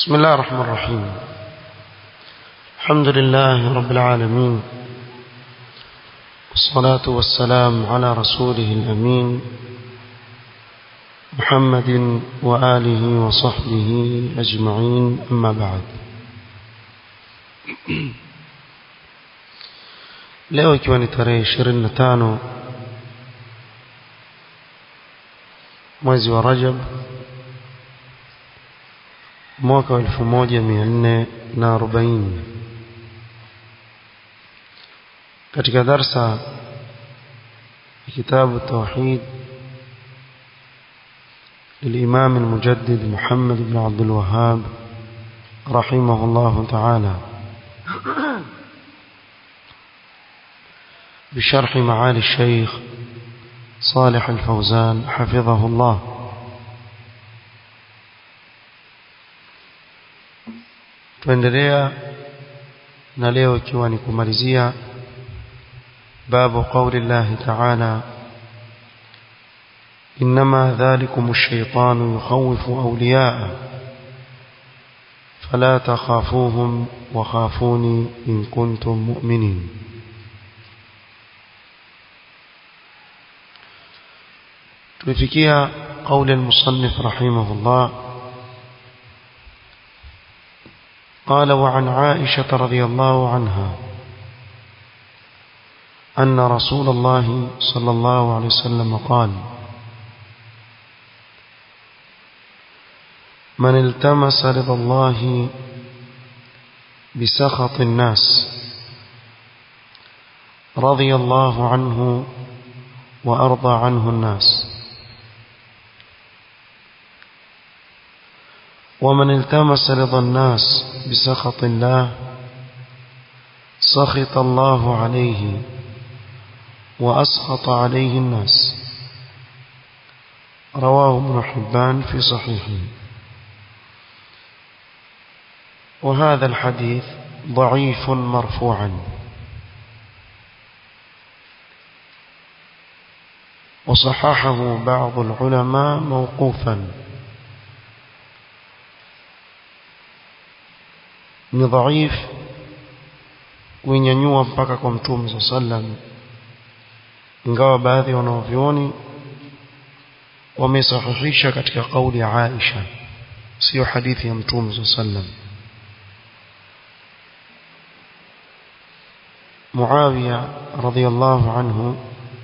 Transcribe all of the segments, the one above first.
بسم الله الرحمن الرحيم الحمد لله رب العالمين والصلاة والسلام على رسوله الأمين محمد وآله وصحبه أجمعين أما بعد leo ikiwa ni tarehe ishirini na tano mwezi wa rajab mwaka wa elfu moja mia nne na arobaini katika darsa ya kitabu tauhid للإمام المجدد محمد بن عبد الوهاب رحمه الله تعالى بشرح معالي الشيخ صالح الفوزان حفظه الله tuendelea na leo ikiwa ni kumalizia babu qauli llahi taala إنما ذلكم الشيطان يخوف أولياءه فلا تخافوهم وخافوني إن كنتم مؤمنين tulifikia قول المصنف رحمه الله قال وعن عائشة رضي الله عنها أن رسول الله صلى الله عليه وسلم قال من التمس رضا الله بسخط الناس رضي الله عنه وأرضى عنه الناس ومن التمس رضا الناس بسخط الله سخط الله عليه وأسخط عليه الناس رواه ابن حبان في صحيحه وهذا الحديث ضعيف مرفوعا وصححه بعض العلماء موقوفا ni dhaif kuinyanyua mpaka kwa mtume saa sallam ingawa baadhi ya wanaovyoni wamesahihisha katika kauli ya Aisha sio hadithi ya mtume saa sallam Muawiya radhiallahu anhu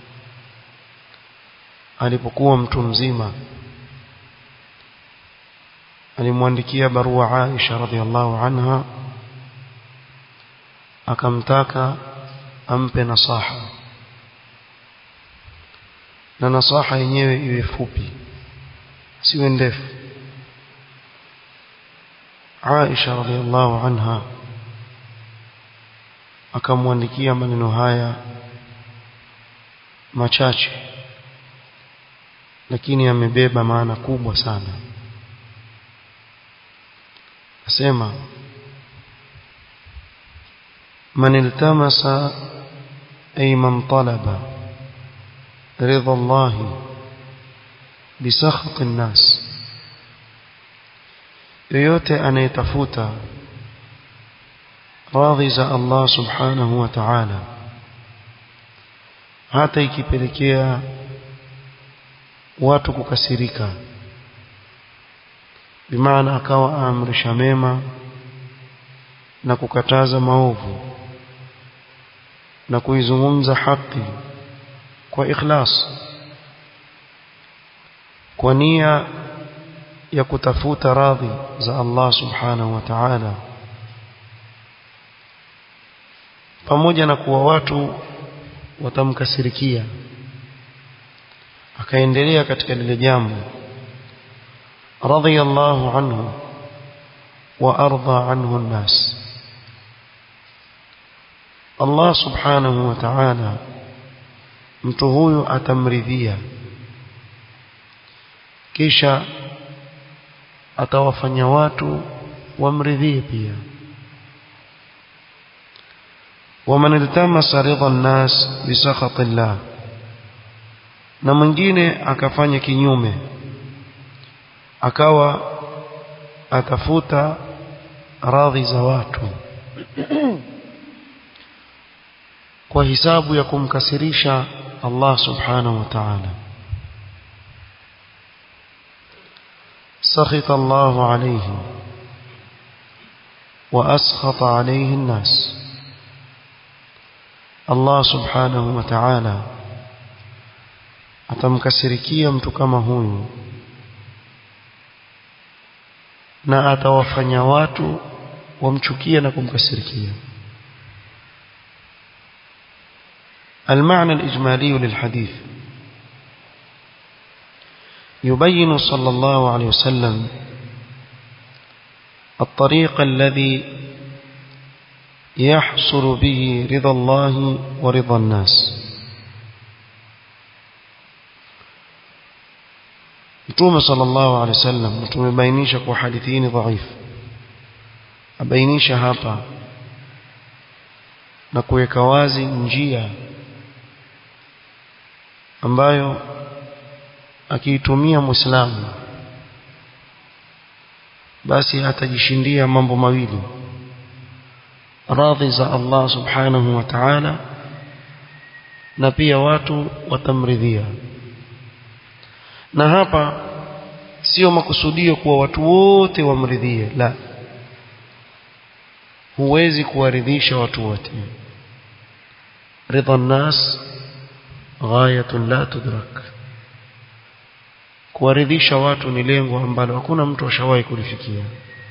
alipokuwa mtu mzima alimwandikia barua Aisha radhiallahu anha akamtaka ampe nasaha na nasaha yenyewe iwe fupi siwe ndefu Aisha radhiallahu anha akamwandikia maneno haya machache lakini yamebeba maana kubwa sana asema من التمس أي من طلب رضا الله بسخط الناس yoyote anayetafuta radhi za Allah subhanahu wa ta'ala hata ikipelekea watu kukasirika bimaana akawa aamrisha mema na kukataza maovu na kuizungumza haki kwa ikhlas kwa nia ya kutafuta radhi za Allah subhanahu wa ta'ala pamoja na kuwa watu watamkasirikia akaendelea katika lile jambo radiyallahu anhu wa arda anhu an-nas Allah subhanahu wa ta'ala mtu huyu atamridhia kisha atawafanya watu wamridhie pia ومن التمس رضا الناس بسخط الله na mwingine akafanya kinyume akawa atafuta radhi za watu kwa hisabu ya kumkasirisha Allah subhanahu wa ta'ala سخط الله عليه وأسخط عليه الناس الله سبحانه وتعالى atamkasirikia mtu kama huyu na atawafanya watu wamchukie na kumkasirikia المعنى الإجمالي للحديث يبين صلى الله عليه وسلم الطريق الذي يحصل به رضا الله ورضا الناس Mtume sallallahu alaihi wasallam tumebainisha kwa hadithi dhaifu abainisha hapa na kuweka wazi njia ambayo akiitumia muislamu basi atajishindia mambo mawili radhi za Allah subhanahu wa ta'ala na pia watu watamridhia na hapa sio makusudio kuwa watu wote wamridhie la huwezi kuwaridhisha watu wote ridha nas ghayatun la tudrak kuwaridhisha watu ni lengo ambalo hakuna mtu ashawahi kulifikia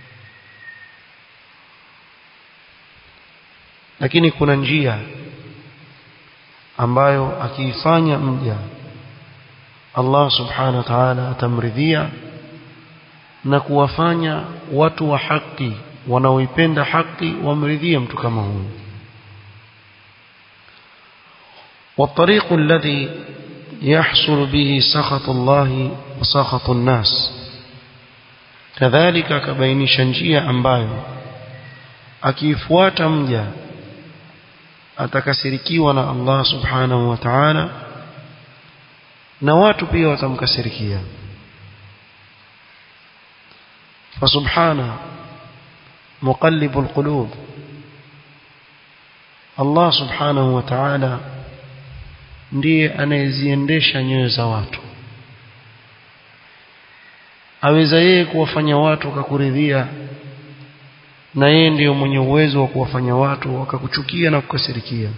lakini kuna njia ambayo akiifanya mja Allah subhanahu wa ta'ala atamridhia na kuwafanya watu wa haki wanaoipenda haki wamridhie mtu kama huyu والطريق الذي يحصل به سخط الله وسخط الناس كذلك كبainisha njia ambayo akifuata mja atakasirikiwa na Allah subhanahu wa ta'ala na watu pia watamkasirikia فسبحانه مقلب القلوب Allah subhanahu wa ta'ala ndiye anayeziendesha nyoyo za watu aweza yeye kuwafanya watu wakakuridhia na yeye ndiyo mwenye uwezo wa kuwafanya watu wakakuchukia na kukasirikia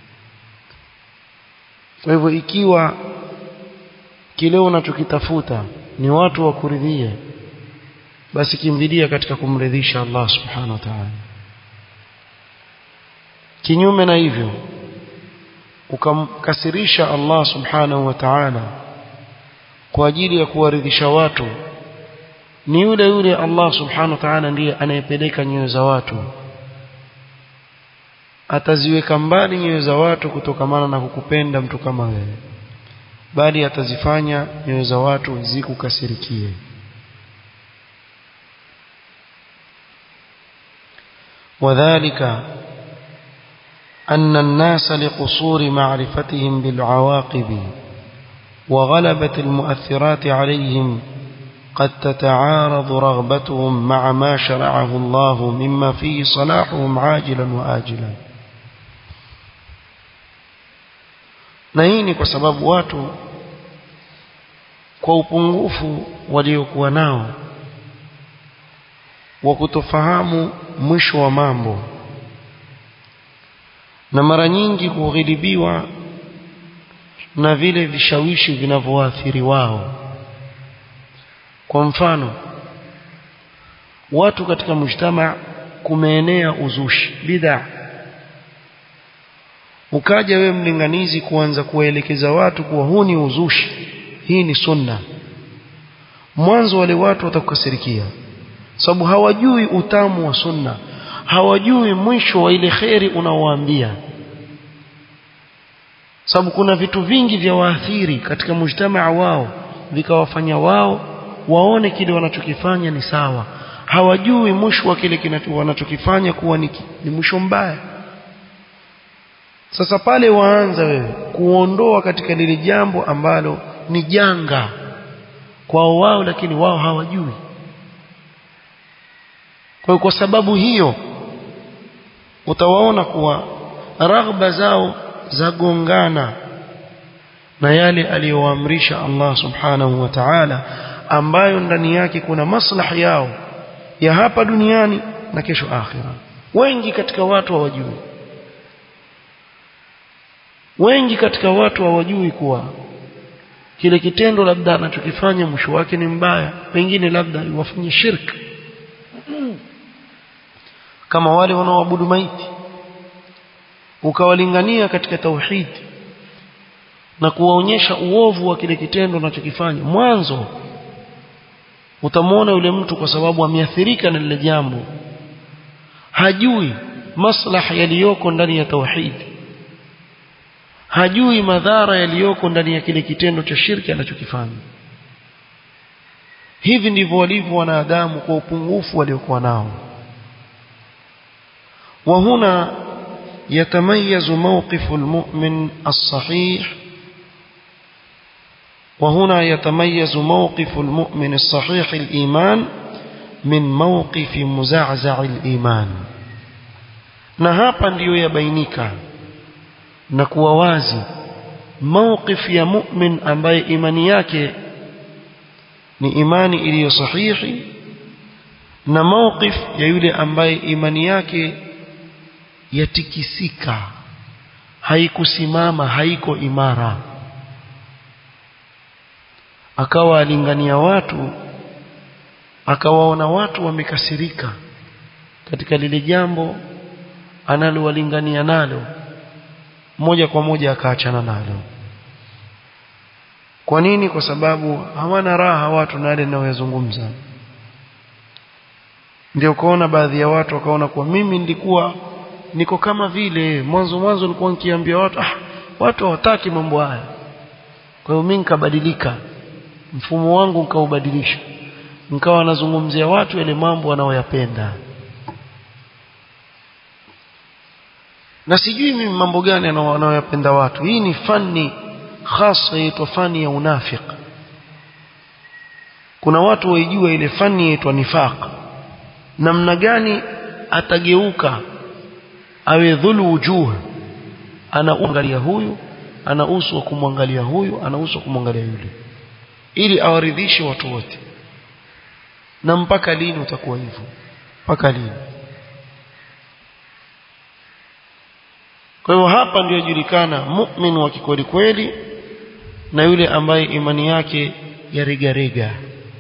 kwa hivyo ikiwa kile unachokitafuta ni watu wakuridhie basi kimbilia katika kumridhisha Allah subhanahu wa ta'ala kinyume na hivyo ukamkasirisha Allah subhanahu wa ta'ala kwa ajili ya kuwaridhisha watu ni yule yule Allah subhanahu wa ta'ala ndiye anayepeleka nyoyo za watu ataziweka mbali nyoyo za watu kutokamana na kukupenda mtu kama wewe bali atazifanya nyoyo za watu zikukasirikie وذلك أن الناس لقصور معرفتهم بالعواقب وغلبة المؤثرات عليهم قد تتعارض رغبتهم مع ما شرعه الله مما فيه صلاحهم عاجلا وآجلا na hii ni kwa sababu watu kwa upungufu waliokuwa nao wa kutofahamu mwisho wa mambo na mara nyingi kughilibiwa na vile vishawishi vinavyoathiri wao kwa mfano watu katika mujtama kumeenea uzushi bid'a ukaja wewe mlinganizi kuanza kuwaelekeza watu kuwa huu ni uzushi hii ni sunna mwanzo wale watu watakukasirikia sababu hawajui utamu wa sunna hawajui mwisho wa ile kheri unaowaambia sababu kuna vitu vingi vya waathiri katika mujtamaa wao vikawafanya wao waone kile wanachokifanya ni sawa hawajui mwisho wa kile wanachokifanya kuwa ni, ni mwisho mbaya sasa pale waanza wewe kuondoa katika lile jambo ambalo ni janga kwao wao lakini wao hawajui kwa kwa sababu hiyo utawaona kuwa raghba zao zagongana na yale aliyoamrisha Allah subhanahu wa ta'ala ambayo ndani yake kuna maslahi yao ya hapa duniani na kesho akhira wengi katika watu hawajui wengi katika watu hawajui kuwa kile kitendo labda anachokifanya mwisho wake ni mbaya pengine labda iwafanye shirk kama wale wanaoabudu maiti ukawalingania katika tauhid na kuwaonyesha uovu wa kile kitendo unachokifanya mwanzo utamwona yule mtu kwa sababu ameathirika na lile jambo hajui maslahi yaliyoko ndani ya tauhid hajui madhara yaliyoko ndani ya kile kitendo cha shirki anachokifanya hivi ndivyo walivyo wanadamu kwa upungufu waliokuwa nao وهنا يتميز موقف المؤمن الصحيح وهنا يتميز موقف المؤمن الصحيح الإيمان من موقف مزعزع الإيمان na hapa ndiyo yabainika na kuwa wazi mawqif ya mu'min ambaye imani yake ni imani iliyo sahihi na mawqif ya yule ambaye imani yake yatikisika haikusimama haiko imara akawa alingania watu akawaona watu wamekasirika katika lile jambo analowalingania nalo moja kwa moja akaachana nalo kwa nini kwa sababu hawana raha watu na yale ninayozungumza ndio kuona baadhi ya watu wakaona kuwa mimi nilikuwa niko kama vile mwanzo mwanzo nilikuwa nikiambia watu ah, watu hawataki mambo haya kwa hiyo mimi nikabadilika mfumo wangu nikaubadilisha nikawa nazungumzia watu yale mambo wanaoyapenda na sijui mimi mambo gani wanaoyapenda watu hii ni fani hasa yaitwa fani ya unafik kuna watu waijua ile fani yaitwa nifaq namna gani atageuka awe dhulu wujuh anaangalia huyu ana uso wa kumwangalia huyu ana uso wa kumwangalia yule ili awaridhishe watu wote na mpaka lini utakuwa hivyo mpaka lini kwa hivyo hapa ndio julikana mu'min wa kikweli kweli na yule ambaye imani yake yaregarega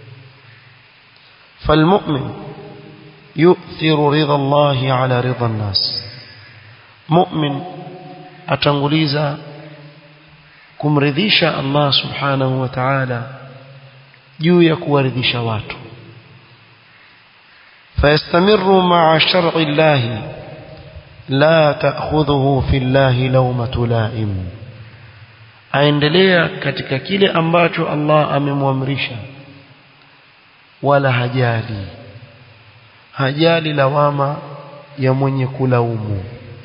falmu'min yu'thiru ridha Allah ala ridha an-nas mu'min atanguliza kumridhisha Allah subhanahu wa ta'ala juu ya kuwaridhisha watu فيستمر مع شرع الله لا تأخذه في الله لومة لائم aendelea katika kile ambacho Allah amemwamrisha wala hajali hajali lawama ya mwenye kulaumu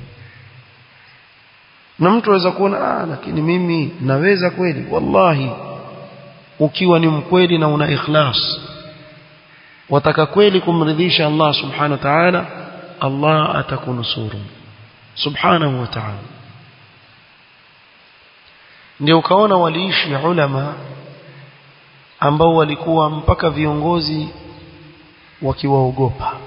na mtu aweza kuona ah lakini mimi naweza kweli wallahi ukiwa ni mkweli na una ikhlas wataka kweli kumridhisha Allah subhanahu wa ta'ala Allah atakunusuru subhanahu wa ta'ala ndio ukaona waliishi ulama ambao walikuwa mpaka viongozi wakiwaogopa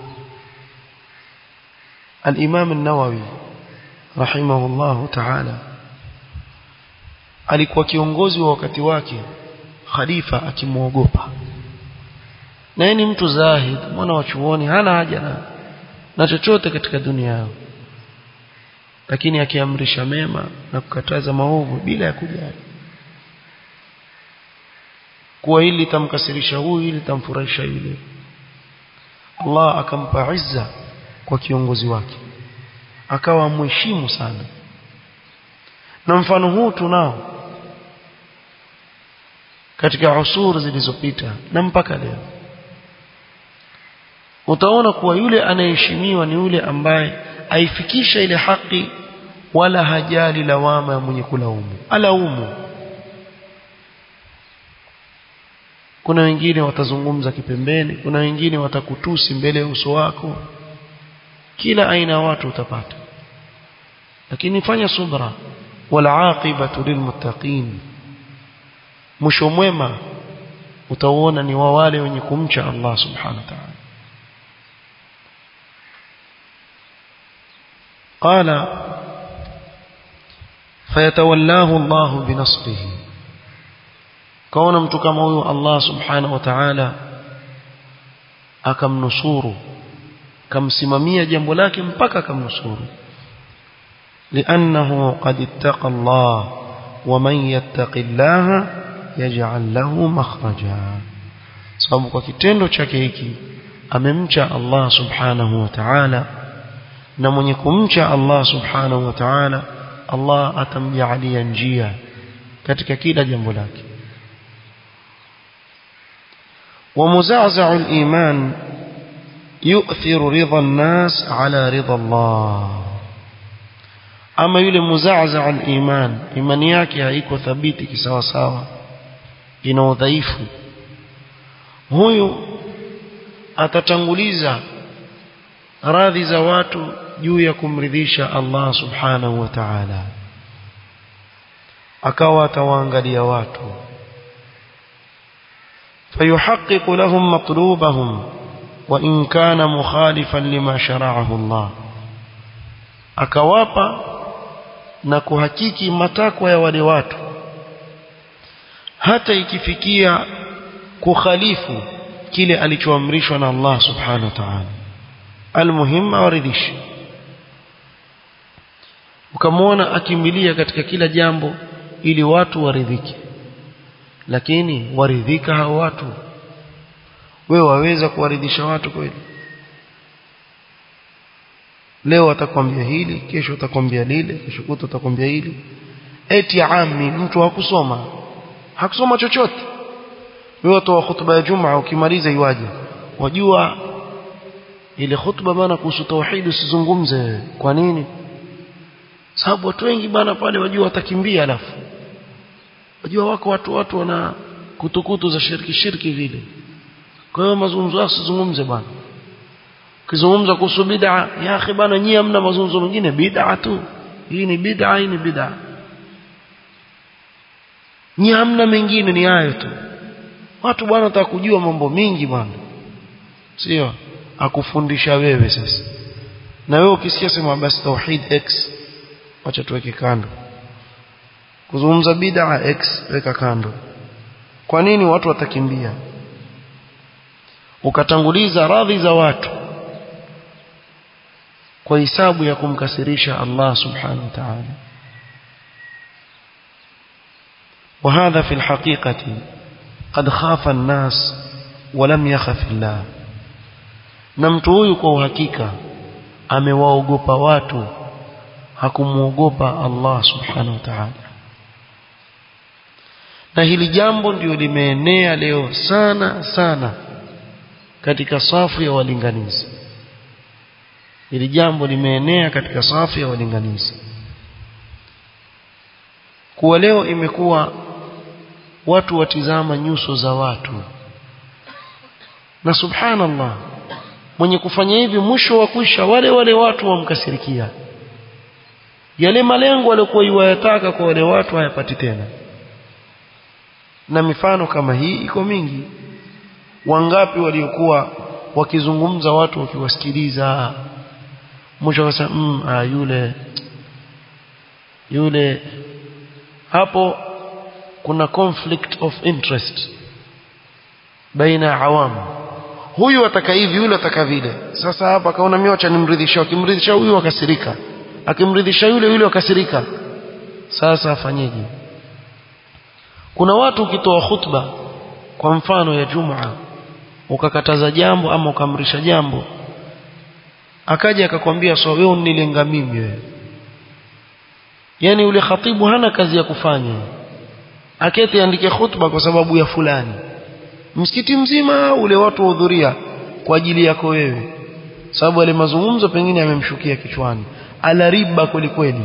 al-Imam an-Nawawi rahimahullahu ta'ala alikuwa kiongozi wa wakati wake khalifa akimwogopa na yeye ni mtu zahid mwana wa chuoni hana haja na, na chochote katika dunia yao lakini akiamrisha mema na kukataza maovu bila ya kujali kuwa hili litamkasirisha huyu hili litamfurahisha yule Allah akampa izza kwa kiongozi wake akawa mheshimu sana na mfano huu tunao katika usur zilizopita na mpaka leo utaona kuwa yule anayeheshimiwa ni yule ambaye aifikisha ile haki wala hajali lawama ya mwenye kulaumu alaumu kuna wengine watazungumza kipembeni kuna wengine watakutusi mbele ya uso wako kila aina ya watu utapata lakini fanya subra wal aqibatu lilmuttaqin mwisho mwema utauona ni wa wale wenye kumcha Allah subhanahu wa ta'ala قال فيتولاه الله بنصره كون mtu kama huyo Allah subhanahu wa ta'ala akamnusuru kamsimamia jambo lake mpaka akamnusuru لأنه قد اتقى الله ومن يتق الله يجعل له مخرجا sababu kwa kitendo chake hiki amemcha Allah subhanahu wa ta'ala na mwenye kumcha Allah subhanahu wa ta'ala Allah atamjalia njia katika kila jambo lake ومزعزع الإيمان يؤثر رضا الناس على رضا الله ama yule muzaaza al-iman imani yake haiko thabiti kisawa sawa ina udhaifu huyu atatanguliza radhi za watu juu ya kumridhisha Allah subhanahu wa ta'ala akawa atawaangalia watu فيحقق لهم مطلوبهم وإن كان مخالفا لما شرعه الله akawapa na kuhakiki matakwa ya wale watu hata ikifikia kukhalifu kile alichoamrishwa na Allah subhanahu wa ta'ala almuhim awaridhishi ukamwona akimbilia katika kila jambo ili watu waridhike lakini waridhika hao watu wewe waweza kuwaridhisha watu kweli leo atakwambia hili kesho atakwambia lile kesho kuto atakwambia hili eti ami mtu hakusoma hakusoma chochote wewe toa hutuba ya Jumaa ukimaliza iwaje wajua ile hutuba bana kuhusu tauhid usizungumze kwa nini sababu watu wengi bana pale wajua watakimbia alafu wajua wako watu watu wana kutukutu za shirki shirki vile kwa hiyo mazungumzo yao usizungumze bana ukizungumza kuhusu bid'a ya akhi bana nyie hamna mazungumzo mengine bid'a tu hii ni bid'a hii ni bid'a nyie hamna mengine ni hayo tu watu bwana wataka kujua mambo mingi bwana sio akufundisha wewe sasa na wewe ukisikia sema basi tauhid x acha tuweke kando kuzungumza bid'a x weka kando kwa nini watu watakimbia ukatanguliza radhi za watu kwa hisabu ya kumkasirisha Allah subhanahu wa ta'ala وهذا في الحقيقة قد خاف الناس ولم يخف الله na mtu huyu kwa uhakika amewaogopa watu hakumuogopa Allah subhanahu wa ta'ala na hili jambo ndio limeenea leo sana sana katika safu ya walinganizi hili jambo limeenea katika safu ya walinganizi kuwa leo imekuwa watu watizama nyuso za watu na subhanallah mwenye kufanya hivi mwisho wa kwisha wale wale watu wamkasirikia yale malengo aliyokuwa yuwayataka kwa wale watu hayapati tena na mifano kama hii iko mingi wangapi waliokuwa wakizungumza watu wakiwasikiliza mwisho wakasema mm, ah, yule yule hapo kuna conflict of interest baina ya awamu huyu ataka hivi yule ataka vile sasa hapa akaona mimi acha nimridhisha akimridhisha huyu akasirika akimridhisha yule yule akasirika sasa afanyeje kuna watu ukitoa khutba kwa mfano ya Jumaa ukakataza jambo ama ukamrisha jambo akaja akakwambia so wewe unilenga mimi wewe yani yule khatibu hana kazi ya kufanya akete andike khutba kwa sababu ya fulani msikiti mzima ule watu wahudhuria kwa ajili yako wewe sababu yale mazungumzo pengine yamemshukia kichwani ala riba kwelikweli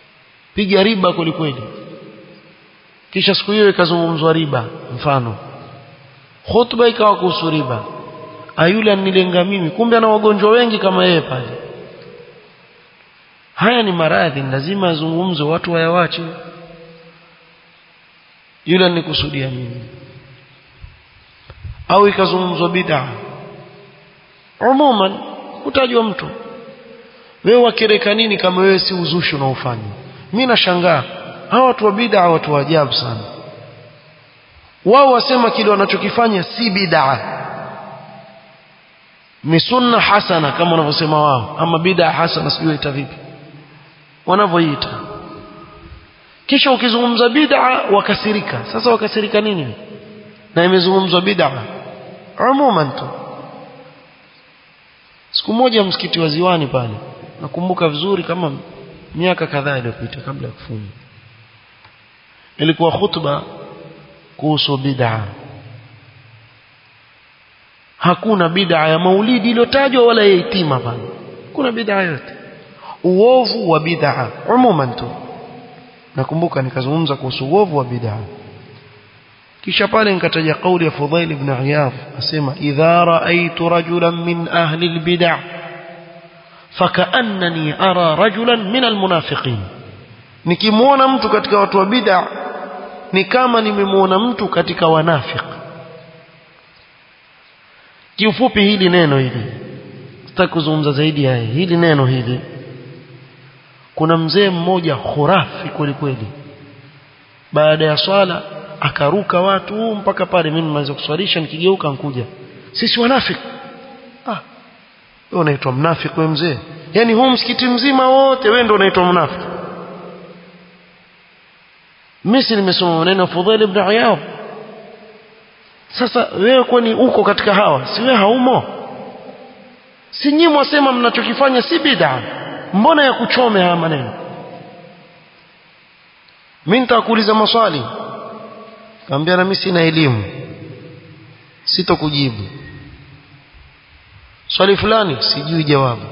piga riba kwelikweli kisha siku hiyo ikazungumzwa riba mfano khutba ikawa kuhusu riba ayule anilenga mimi kumbe ana wagonjwa wengi kama yeye pale haya ni maradhi lazima yazungumzwe watu wayawache yule nikusudia mimi au ikazungumzwa bid'a umuman kutajwa mtu wewe wakereka nini kama wewe si uzushi unaofanya mimi nashangaa hawa watu wa bid'a watu wa ajabu sana wao wasema kile wanachokifanya si bid'a ni sunna hasana kama wanavyosema wao ama bid'a hasana sijui ita vipi wanavyoita kisha ukizungumza bid'a wakasirika sasa wakasirika nini na imezungumzwa bid'a umuman tu siku moja msikiti wa Ziwani pale nakumbuka vizuri kama miaka kadhaa iliyopita kabla ya kufunga ilikuwa khutba kuhusu bid'a hakuna bid'a ya maulidi iliyotajwa wala ya itima pale kuna bid'a yote uovu wa bid'a umuman tu nakumbuka nikazungumza kuhusu uovu wa bid'a kisha pale nikataja kauli ya Fudhail ibn Iyadh asema idha ra'aytu rajulan min ahli albid'a fakaannani ara rajulan min almunafiqin nikimuona mtu katika watu wa bid'a ni kama nimemuona mtu katika wanafiki kiufupi hili neno hili sitaki kuzungumza zaidi ya hili neno hili kuna mzee mmoja khurafi kweli kweli baada ya swala akaruka watu mpaka pale mimi nimeweza kuswalisha nikigeuka nkuja sisi wanafiki ah wewe unaitwa mnafiki wewe mzee yani huu msikiti mzima wote wewe ndio unaitwa mnafiki mimi nimesoma maneno Fudhail ibn Iyad sasa wewe kwani uko katika hawa si wewe haumo si nyinyi mwasema mnachokifanya si bid'a mbona ya kuchome haya maneno mimi nitakuuliza maswali kaambia na mimi sina elimu sitokujibu swali fulani sijui jawabu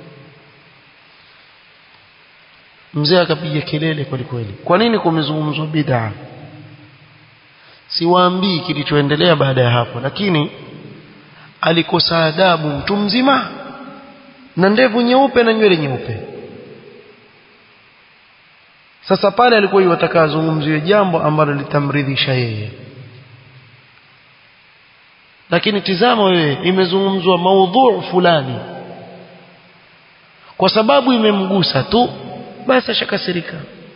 mzee akapiga kelele kweli kweli kwa nini kumezungumzwa bid'a siwaambii kilichoendelea baada ya hapo lakini alikosa adabu mtu mzima na ndevu nyeupe na nywele nyeupe sasa pale alikuwa yataka azungumziwe jambo ambalo litamridhisha yeye lakini tizama wewe imezungumzwa maudhu fulani kwa sababu imemgusa tu basi ashakasirika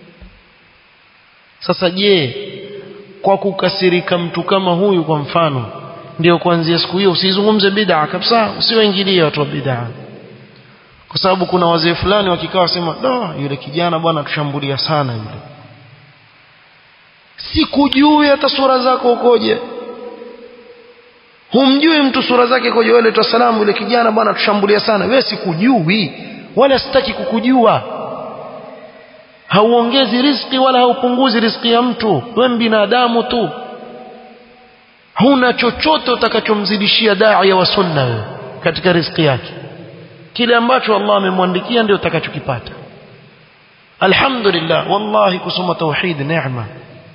sasa je kwa kukasirika mtu kama huyu kwa mfano ndio kuanzia siku hiyo usizungumze bid'a kabisa usiwaingilie watu wa bid'a kwa sababu kuna wazee fulani wakikaa wasema do yule kijana bwana tushambulia sana yule sikujui hata sura zako ukoje humjui mtu sura zake koje wewe tu salamu yule kijana bwana tushambulia sana wewe sikujui wala sitaki kukujua hauongezi riziki wala haupunguzi riziki ya mtu wewe binadamu tu huna chochote utakachomzidishia daia wa sunna wewe katika riziki yake kile ambacho Allah amemwandikia ndio utakachokipata alhamdulillah wallahi kusoma tauhid neema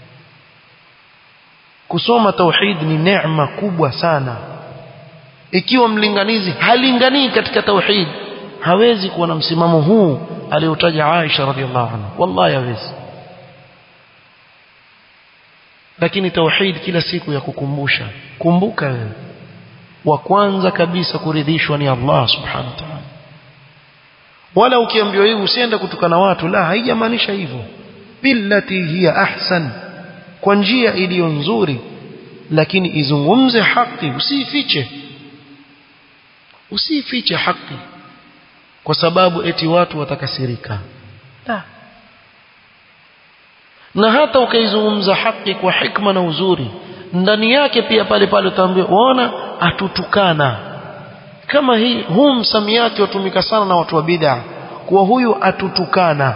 kusoma tauhid ni neema kubwa sana ikiwa mlinganizi halinganii katika tauhid hawezi kuwa na msimamo huu aliotaja Aisha radhiallahu anha wallahi hawezi lakini tauhid kila siku ya kukumbusha kumbuka wewe wa kwanza kabisa kuridhishwa ni Allah subhanahu wa ta'ala wala ukiambiwa hivi usiende kutukana watu la haijamaanisha hivyo billati hiya ahsan kwa njia iliyo nzuri lakini izungumze haki usifiche usifiche haki kwa sababu eti watu watakasirika la na hata ukaizungumza haki kwa hikma na uzuri ndani yake pia pale pale utaambiwa waona atutukana kama hii huu msamiati watumika sana na watu wa bid'a kuwa huyu atutukana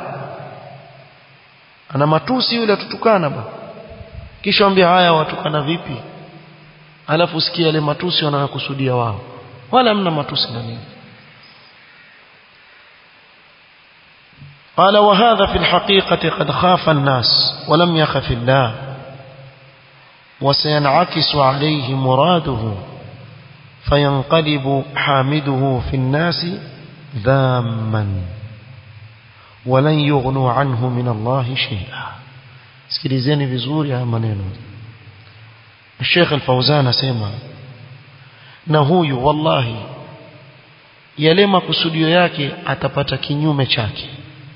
ana matusi yule atutukana ba kisha ambia haya watukana vipi alafu sikia yale matusi wanayokusudia wao wala mna matusi ndani قال وهذا في الحقيقة قد خاف الناس ولم يخف الله وسينعكس عليه مراده فينقلب حامده في الناس ذاما ولن يغنوا عنه من الله شيئا sikilizeni vizuri haya maneno Sheikh Al-Fauzan asema na huyu wallahi yale makusudio yake atapata kinyume chake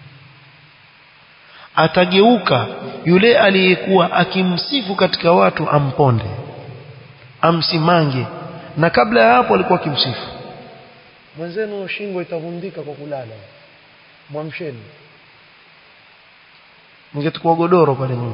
atageuka yule aliyekuwa akimsifu katika watu amponde amsimange na kabla ya hapo alikuwa akimsifu mwenzenu shingo itavundika kwa kulala mwamsheni ningetukua godoro pale nyuma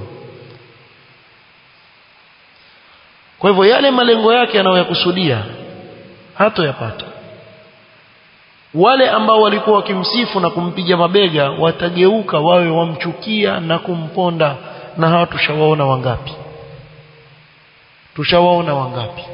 kwa hivyo yale malengo yake anayoyakusudia hatoyapata wale ambao walikuwa wakimsifu na kumpiga mabega watageuka wawe wamchukia na kumponda na hawa tushawaona wangapi tushawaona wangapi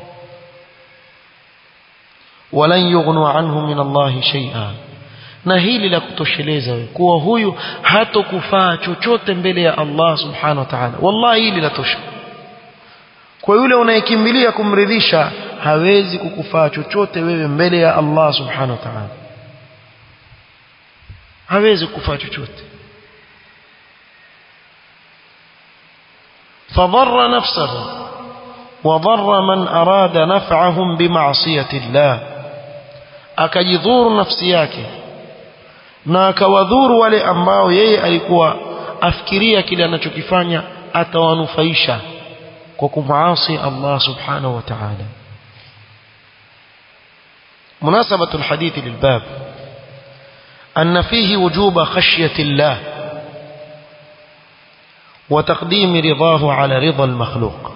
walan yughnu anhu min Allah shay'a na hili la kutosheleza wewe kuwa huyu hatokufaa chochote mbele ya Allah subhanahu wa ta'ala wallahi hili la tosha kwa yule unayekimbilia kumridhisha hawezi kukufaa chochote wewe mbele ya Allah subhanahu wa ta'ala hawezi kukufaa chochote فضر نفسه وضر من أراد نفعهم بمعصية الله akajidhuru nafsi yake na akawadhuru wale ambao yeye alikuwa afikiria kile anachokifanya atawanufaisha kwa kumaasi Allah subhanahu wa ta'ala مناسبة الحديث للباب أن فيه وجوب خشية الله وتقديم رضاه على رضا المخلوق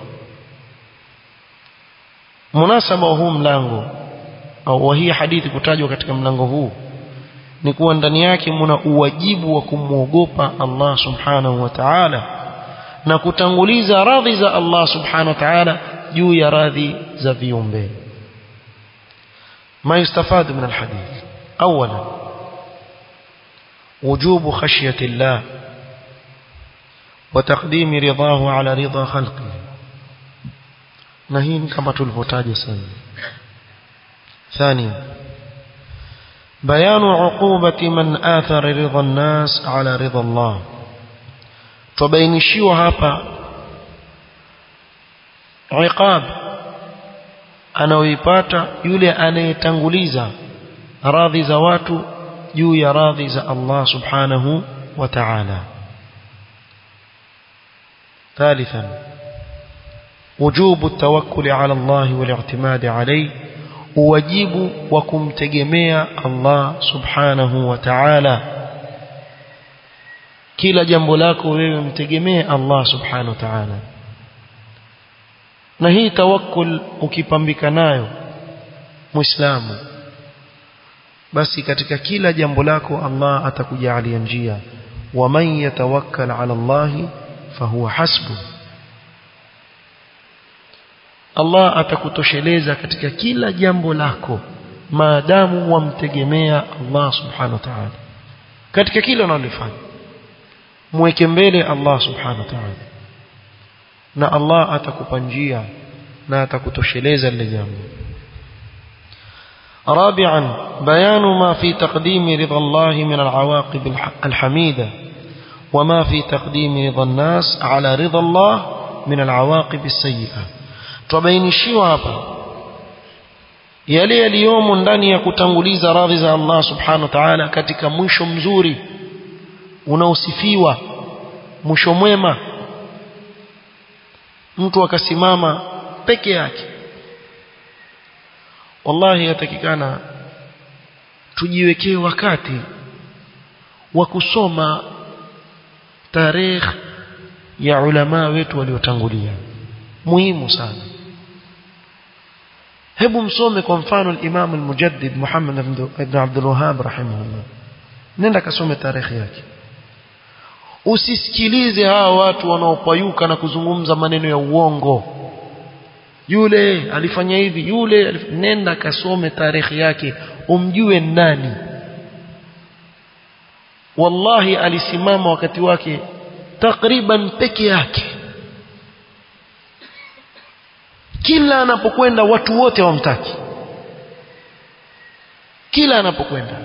مناسبة huu mlango au hii hadithi kutajwa katika mlango huu ni kuwa ndani yake muna uwajibu wa kumwogopa Allah subhanahu wa ta'ala na kutanguliza radhi za Allah subhanahu wa ta'ala juu ya radhi za viumbe ما يستفاد من الحديث أولا وجوب خشية الله وتقديم رضاه على رضا خلقه نهين كما تلفتاج سنة ثانيا بيان عقوبة من آثر رضا الناس على رضا الله تبينشيوا هابا عقاب anaoipata yule anayetanguliza radhi za watu juu ya radhi za Allah subhanahu wa ta'ala ثالثا وجوب التوكل على الله والاعتماد عليه wajibu wa kumtegemea Allah subhanahu wa ta'ala kila jambo lako wewe mtegemee Allah subhanahu wa ta'ala na hii tawakkul ukipambika nayo muislamu basi katika kila jambo lako Allah atakujalia njia wa man yatawakkal ala Allah fahuwa hasbu Allah atakutosheleza katika kila jambo lako maadamu wamtegemea Allah subhanahu wa ta'ala katika kila unalofanya mweke mbele Allah subhanahu wa ta'ala na Allah atakupa njia na atakutosheleza lile jambo رابعا بيان ما في تقديم رضا الله من العواقب الحميدة وما في تقديم رضا الناس على رضا الله من العواقب السيئة تبينشيوا hapa yale yaliyomo ndani ya kutanguliza radhi za Allah subhanahu wa ta'ala katika mwisho mzuri unaosifiwa mwisho mwema mtu akasimama peke yake wallahi yatakikana tujiwekee wakati wa kusoma tarehe ya ulama wetu waliotangulia muhimu sana hebu msome kwa mfano al-Imam al-Mujaddid Muhammad ibn Abdul Wahhab rahimahullah nenda kasome tarehe yake usisikilize hawa watu wanaopayuka na kuzungumza maneno ya uongo yule alifanya hivi yule alif... nenda kasome tarehe yake umjue nani wallahi alisimama wakati wake takriban peke yake kila anapokwenda watu wote hawamtaki kila anapokwenda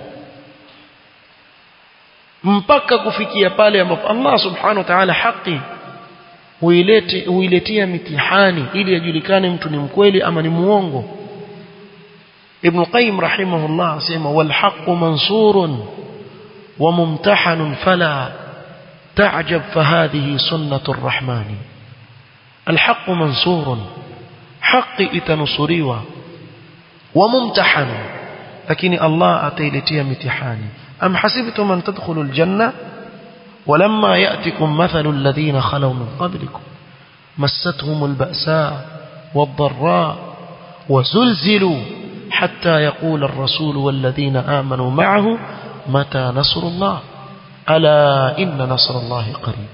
mpaka kufikia pale ambapo Allah subhanahu wa ta'ala haki huilete huiletea mitihani ili ajulikane mtu ni mkweli ama ni muongo Ibn Qayyim rahimahullah asema wal haqqu mansurun wa mumtahanun fala تعجب فهذه سنة الرحمن الحق منصور حق اتنصريوا وممتحن لكن الله أتيلتي امتحاني أم حسبتم أن تدخلوا الجنة ولما يأتكم مثل الذين خلوا من قبلكم مستهم البأساء والضراء وزلزلوا حتى يقول الرسول والذين آمنوا معه متى نصر الله ألا إن نصر الله قريب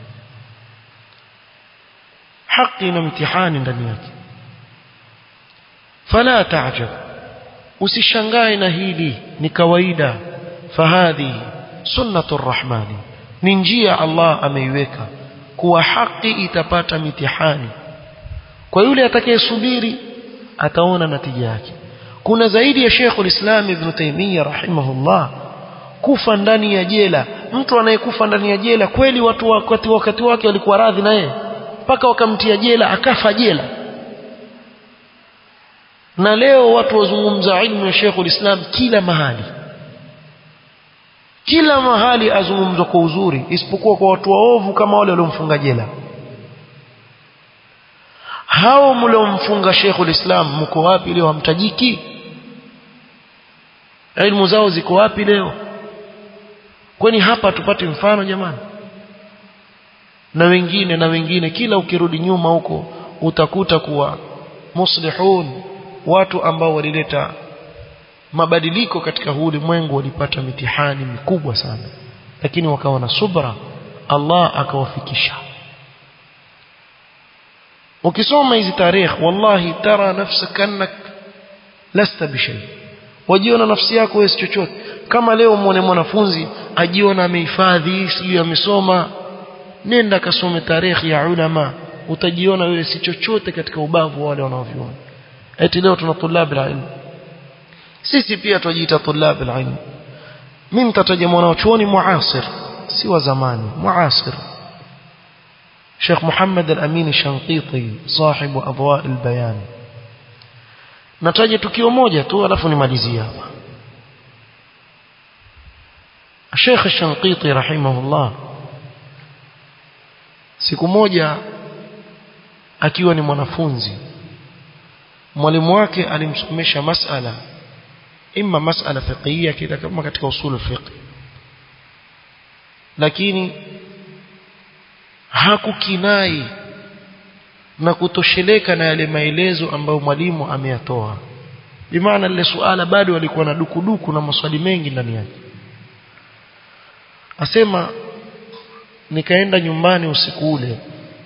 حقنا امتحان ndani yake فلا تعجب usishangae na hili ni kawaida fahadhi sunnatu rahmani ni njia Allah ameiweka kuwa haki itapata mitihani kwa yule atakayesubiri ataona natija yake kuna zaidi ya Sheikh ulislam Ibn Taymiyyah rahimahullah kufa ndani ya jela mtu anayekufa ndani ya jela kweli watu wakati wakati wake walikuwa radhi na yeye mpaka wakamtia jela akafa jela na leo watu wazungumza ilmu ya Sheikh ulislam kila mahali kila mahali azungumzwa kwa uzuri isipokuwa kwa watu waovu kama wale waliomfunga jela hao mliomfunga Sheikh ulislam mko wapi leo hamtajiki ilmu zao ziko wapi leo kwani hapa tupate mfano jamani na wengine na wengine kila ukirudi nyuma huko utakuta kuwa muslihun watu ambao walileta mabadiliko katika huu ulimwengu walipata mitihani mikubwa sana lakini wakawa na subra Allah akawafikisha ukisoma hizi tarehe wallahi tara nafsaka annak lasta bishay wajiona nafsi yako wewe chochote kama leo muone mwanafunzi ajiona amehifadhi sijui amesoma nenda kasome tarehe ya ulama utajiona wewe si chochote katika ubavu wale wanaoviona eti leo tuna tulabi ilmu sisi pia tujiita tulabi ilmu mimi nitataja mwanachuoni muasir si wa zamani muasir شيخ محمد الأمين الشنقيطي صاحب أضواء البيان nataja tukio moja tu alafu nimalizie hapa Sheikh Shanqiti rahimahullah siku moja akiwa ni mwanafunzi mwalimu wake alimsomesha masala imma masala fiqhiyya kila kama katika usul fiqh lakini hakukinai na kutosheleka na yale maelezo ambayo mwalimu ameyatoa bimaana lile suala bado walikuwa na dukuduku na maswali mengi ndani yake asema nikaenda nyumbani usiku ule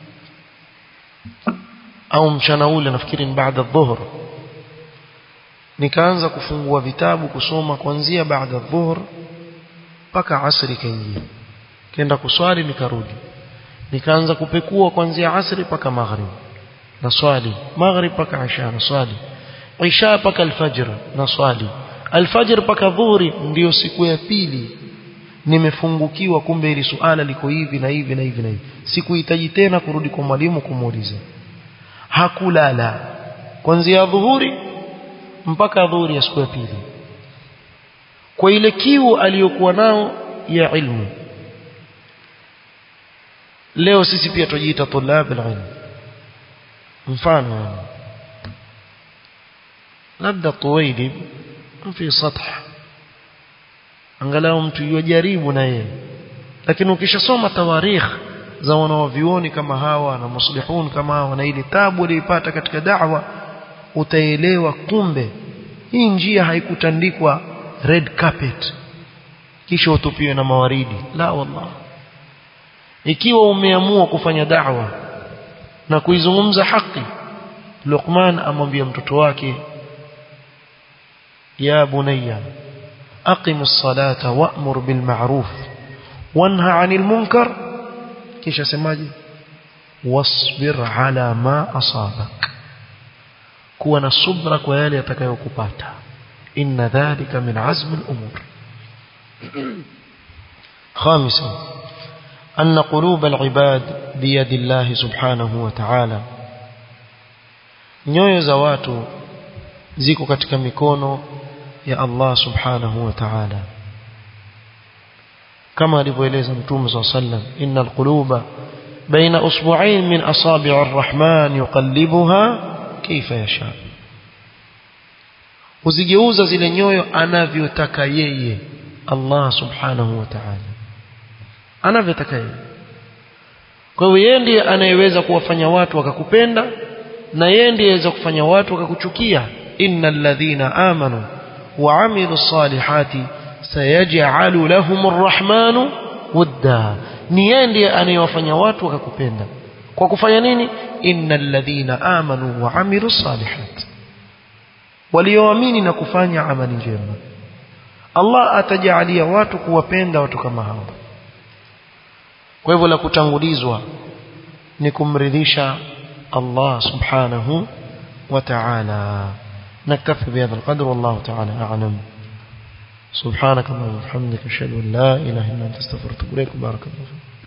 au mchana ule nafikiri ni baada dhuhur nikaanza kufungua vitabu kusoma kuanzia baada dhuhur mpaka asri kaingia kenda kuswali nikarudi nikaanza kupekua kuanzia asri mpaka maghrib na swali maghrib mpaka isha na swali isha mpaka alfajr na swali alfajr mpaka dhuhuri ndiyo siku ya pili nimefungukiwa kumbe ili suala liko hivi na hivi na hivi na hivi sikuhitaji tena kurudi kwa mwalimu kumuuliza hakulala kuanzia dhuhuri mpaka dhuhuri ya siku ya pili kwa ile kiu aliyokuwa nao ya ilmu leo sisi pia tujiita tulab alilm mfano labda tuwaili fi sath angalau mtu yajaribu na yeye lakini ukishasoma tawarikh za wanawavioni kama hawa na muslihun kama hawa na ile tabu waliyopata katika da'wa utaelewa kumbe hii njia haikutandikwa red carpet kisha utupiwe na mawaridi la wallah ikiwa umeamua kufanya da'wa na kuizungumza haki Luqman amwambia mtoto wake ya bunayya aqim as-salata wa'mur bil ma'ruf wanha 'anil munkar kisha semaje wasbir 'ala ma asabak kuwa na subra kwa yale yatakayokupata inna dhalika min azmi al-umur خامسا أن قلوب العباد بيد الله سبحانه وتعالى nyoyo za watu ziko katika mikono ya Allah subhanahu wa ta'ala kama alivyoeleza mtume صلى الله عليه وسلم إن القلوب بين أصبعين من أصابع الرحمن يقلبها كيف يشاء uzigeuza zile nyoyo anavyotaka yeye Allah subhanahu wa ta'ala anavyotaka yeye kwa hiyo yeye ndiye anayeweza kuwafanya watu wakakupenda na yeye ndiye aweza kufanya watu wakakuchukia innal ladhina amanu wa amilus salihati sayaj'alu lahumur rahmanu wudda ni yeye ndiye anayewafanya watu wakakupenda kwa kufanya nini innal ladhina amanu wa amilus salihati walioamini na kufanya amali njema Allah atajalia watu kuwapenda watu kama hao kwa hivyo la kutangulizwa ni kumridhisha Allah subhanahu wa ta'ala نكتفي بهذا القدر والله تعالى أعلم سبحانك اللهم وبحمدك أشهد أن لا إله إلا أنت استغفرك وأتوب إليك بارك الله فيك